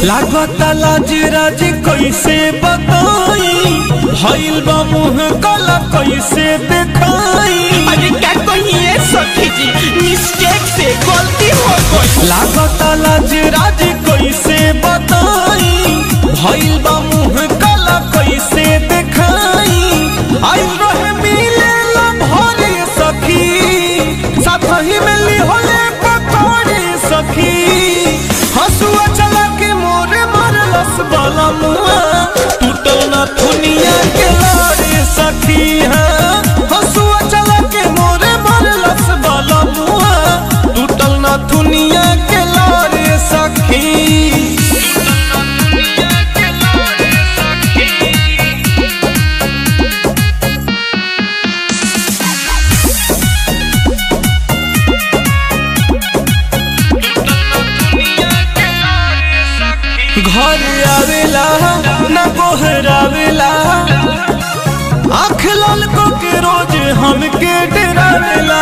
लागता लाज राज कैसे बताई भइल बा मुंह कला कैसे देखाई अरे क्या कहिए सखी जी मिस्टेक से गलती हो गई लागता लाज राज कैसे बताई भइल बा मुंह कला कैसे देखाई आई रहे मिले ला भरे सखी साथ ही में लिहोले पकौड़े सखी हसुआ चला के मोरे मारलस बाला मुआ टूटल ना दुनिया के लारे सखी हाँ हसुआ चला के मोरे मारलस बाला मुआ टूटल ना दुनिया के लारे सखी घर आवेला न गोहरावेला आँख लाल को के रोज हमके डरावेला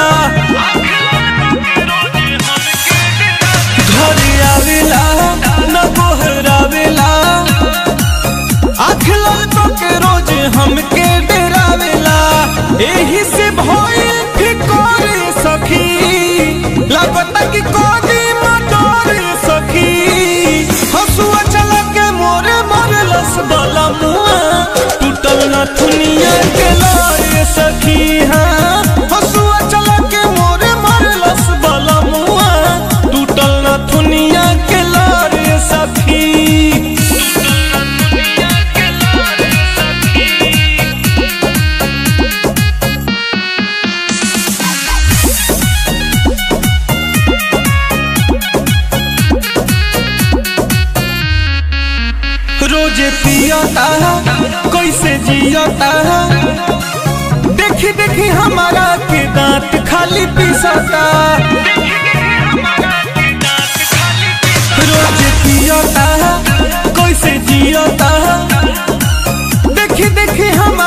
घर आवेला न गोहरावेला आँख लाल को के रोज हमके डरावेला एही से भइल फिकोरे सखी लागता कि कोदी मटोरे सखी हसुआ चला के मोरे मारलस बाला मुआ टूटल ना दुनिया के लारे सखी हाँ हसुआ चला के मोरे मारलस बाला मुआ टूटल ना दुनिया के लारे सखी रोज पियता कैसे जियता देखी देखी हमारा के दांत खाली पिसता रोज पियता कैसे जियता देखी देखी हमारा